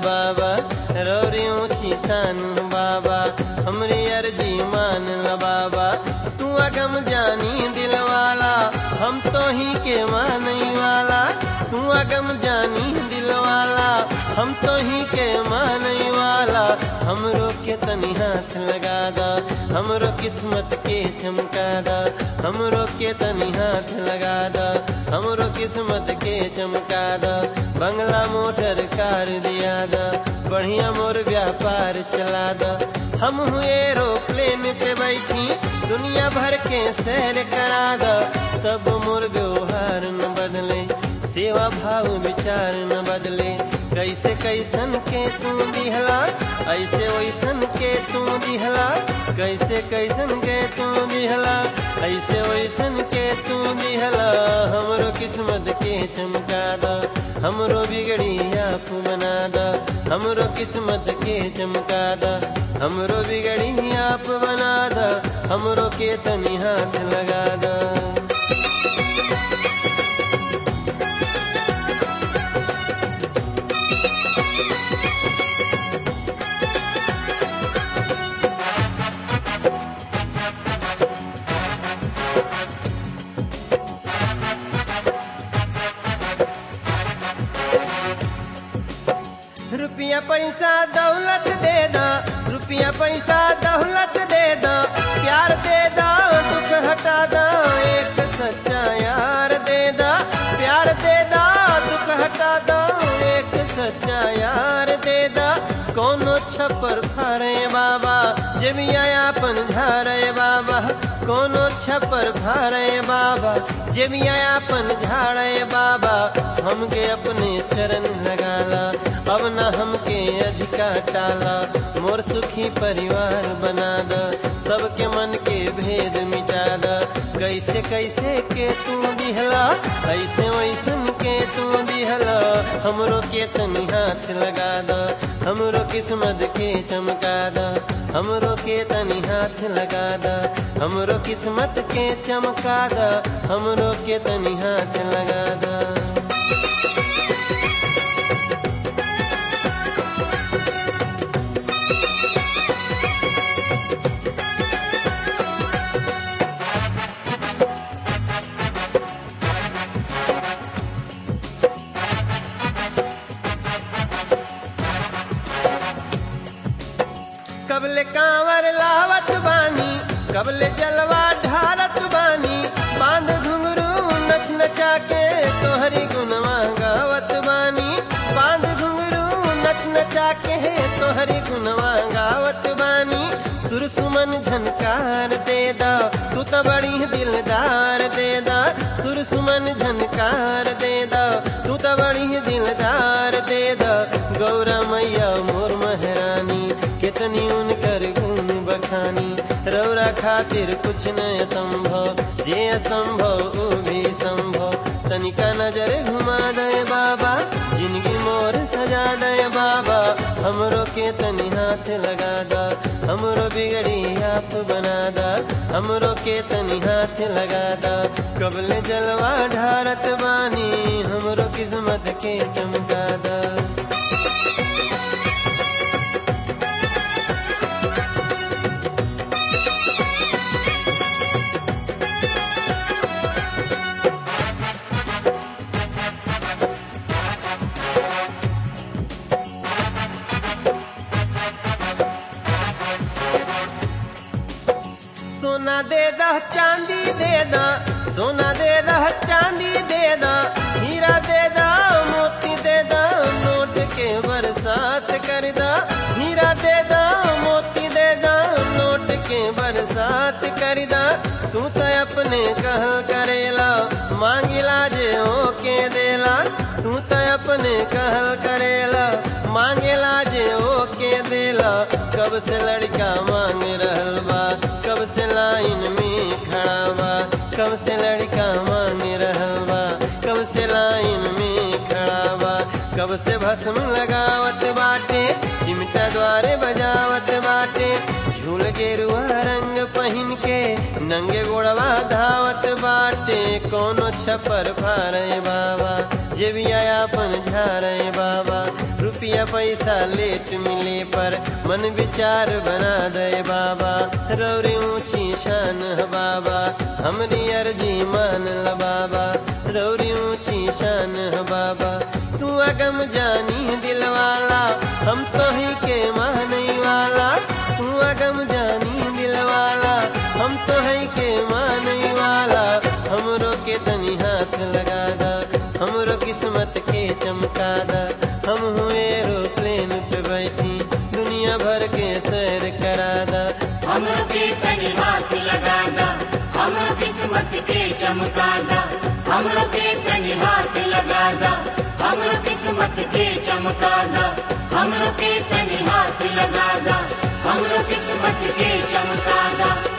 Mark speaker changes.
Speaker 1: बाबा रौरी ऊंची शान बाबा हमरी अर्जी मान ल बाबा तू अगम जानी दिल वाला हम तो ही के मानई वाला तू अगम जानी दिल वाला हम तो ही के मानई वाला हमरो के तनी हाथ लगा दा हमरो किस्मत के चमका दा हमरो के तनी हाथ लगा दा हमरो किस्मत के चमका दा बंगला मोटर कार दिया दा बढ़िया मोर व्यापार चला दा हम हुए एरोप्लेन पे बैठी दुनिया भर के सैर करा दा तब मोर व्यवहार न बदले सेवा भाव विचार न बदले कैसे कैसन के तू दिहला ऐसे वैसन के तू दिहला कैसे कैसन के तू दिहला ऐसे वैसन के तू दिहला हमरो किस्मत के चमका दा हमरो बिगड़ी आप बना दा हमरो किस्मत के चमका दा हमरो बिगड़ी आप बना दा हमरो के तनी हाथ लगा दा रुपया पैसा दौलत दे दा रुपया पैसा दौलत दे दा प्यार दे दा दुख हटा दा एक सच्चा यार दे दा प्यार दे दा दुख हटा दा एक सच्चा यार दे दा कोनो छप्पर फारे बाबा जमिया अपन झारे बाबा कोनो छप्पर फारे बाबा जमिया अपन झाड़े बाबा हमके अपने चरण लगाला अब न हमके अधिका टाला मोर सुखी परिवार बना द सबके मन के भेद मिटा द कैसे कैसे के तू दिहला ऐसे वैसन के तू दिहला हमरो के तनी हाथ लगा द हमरो किस्मत के चमका द हमरो के तनी हाथ लगा द हमरो किस्मत के चमका द हमरो के तनी हाथ लगा द कबले कांवर लावत बानी कबले जलवा ढारत बानी बांध घुंगरू नच नचा के तोहरी गुनवा गावत बानी बांध घुंगरू नच नचा के तोहरी गुनवा गावत बानी सुर सुमन झनकार दे दा तू तो बड़ी दिलदार दे दा सुर सुमन झनकार दे दा तू तो बड़ी दिलदार दे दा गौरा मैया मोर महारानी कितनी उनकर गुण बखानी रौरा खातिर कुछ न संभव जे असंभव वो भी संभव तनिका नजर घुमा दे बाबा जिंदगी मोर सजा दे बाबा हमरो के तनी हाथ लगा दा हमरो बिगड़ी आप बना दा हमरो के तनी हाथ लगा दा कबल जलवा ढारत बानी हमरो किस्मत के चमका दा सोना दे दा चांदी दे दा सोना दे दा चांदी दे दा हीरा दे दा मोती दे दा नोट के बरसात कर दा हीरा दे दा मोती दे दा नोट के बरसात कर दा तू तो अपने कहल करेला मांगिला जे ओके देला तू तो अपने कहल करेला मांगेला जे ओके देला कब से लड़का मांग रहल बा कब से लाइन में खड़ा बा कब से लड़का मांग रहल बा कब से लाइन में खड़ा बा कब से भस्म लगावत बाटे चिमटा द्वारे बजावत बाटे झूल गेरुआ रंग पहन के नंगे गोड़वा धावत बाटे कोनो छपर फारे बाबा जे भी आयापन झारे बाबा रुपया पैसा लेट मिले पर मन विचार बना दे बाबा रौरी ऊंची शान है बाबा हमरी अर्जी मान ल बाबा रौरी ऊंची शान है बाबा तू अगम जानी दिलवाला हम तो ही के मानई वाला तू अगम जानी दिलवाला हम तो है के मानई वाला हमरो के तनी हाथ लगा दा हमरो किस्मत के चमका दा हम हुए एरोप्लेन पे बैठी दुनिया भर के सैर करा दा
Speaker 2: हमरो के तनी हाथ लगा दा हमरो किस्मत के चमका दा हमरो के तनी हाथ लगा दा हमरो किस्मत के चमका दा हमरो के तनी हाथ लगा दा हमरो किस्मत के चमका दा